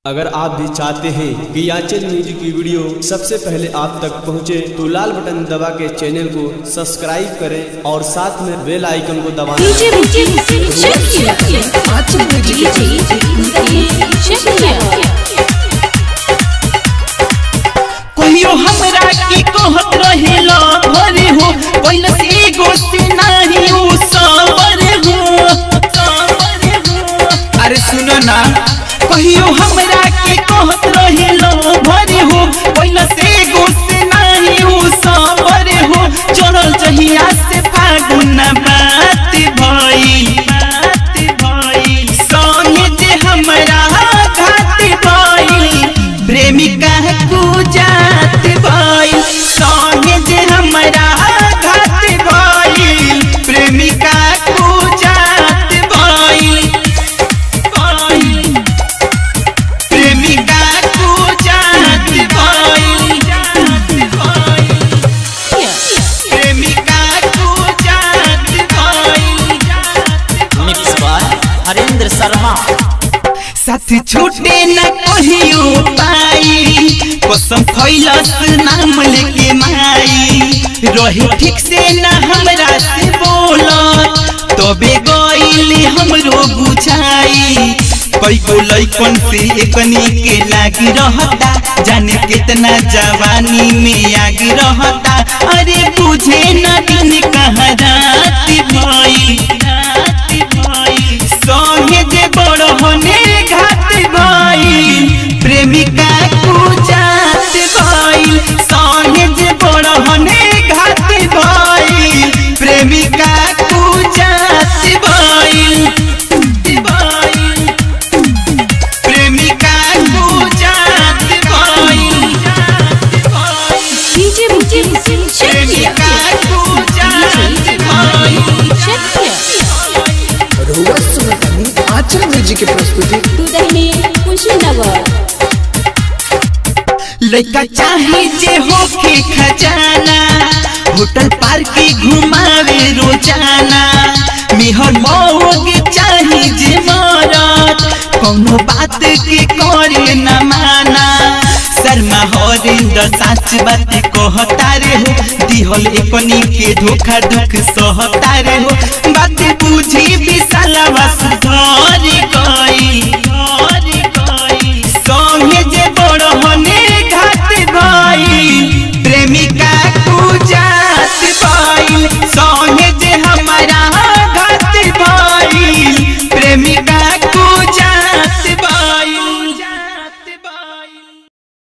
अगर आप भी चाहते हैं कि याचन म्यूजिक की वीडियो सबसे पहले आप तक पहुंचे तो लाल बटन दबा के चैनल को सब्सक्राइब करें और साथ में बेल आइकन को दबाना डीजे डीजे चेक किया डीजे चेक किया कहियो हमरा की कहत रहेला भरे हो पहिला से एगो से नाही उ सबर हो सबर हो अरे सुनो ना कहियो हमरा की कहत रहेला भरे हो पहिला से एगो से नाही उ सबर हो चढ़ल जहिया से फागुन बात भई बात भई संगे जे हमरा घात भई प्रेमिका को जात भई संगे जे हमरा घात भई प्रेमिका को जात भई भई प्रेमिका को जात भई जात भई प्रेमिका को जात भई मिक्स बाय हरेंद्र शर्मा साथ छूटे न कहियो पाई कसम खैलस नाम लेके माई रहे ठीक से न हमरा से बोला तबे गईले हमरो बुझाई कई को लइकन से एकनी के लागी रहता जाने कितना जवानी में आग रहता अरे बुझे न दिन कहाँ रात भई रात भई संगे जे बड़ होने घात भई प्रेमिका को जात भई संगे जे बड़ होने घात भई प्रेमिका को जात भई भई प्रेमिका को जात भई डीजे डीजे चेक किया प्रेमिका को जात भई चेक किया रोवा सुनतानी आचल म्यूजिक की प्रस्तुति दुदही कुशीनगर लड़का चाहे जे होके खजाना होटल पार के घुमावे रोजाना मिहर मौग चाहे जे मरत कौनो बात के करे न माना शर्मा हरिंदर साच बात कहता रे हो दिहल एकनी के धोखा दुख सहता रे हो बात बुझी विशाला सुधर गई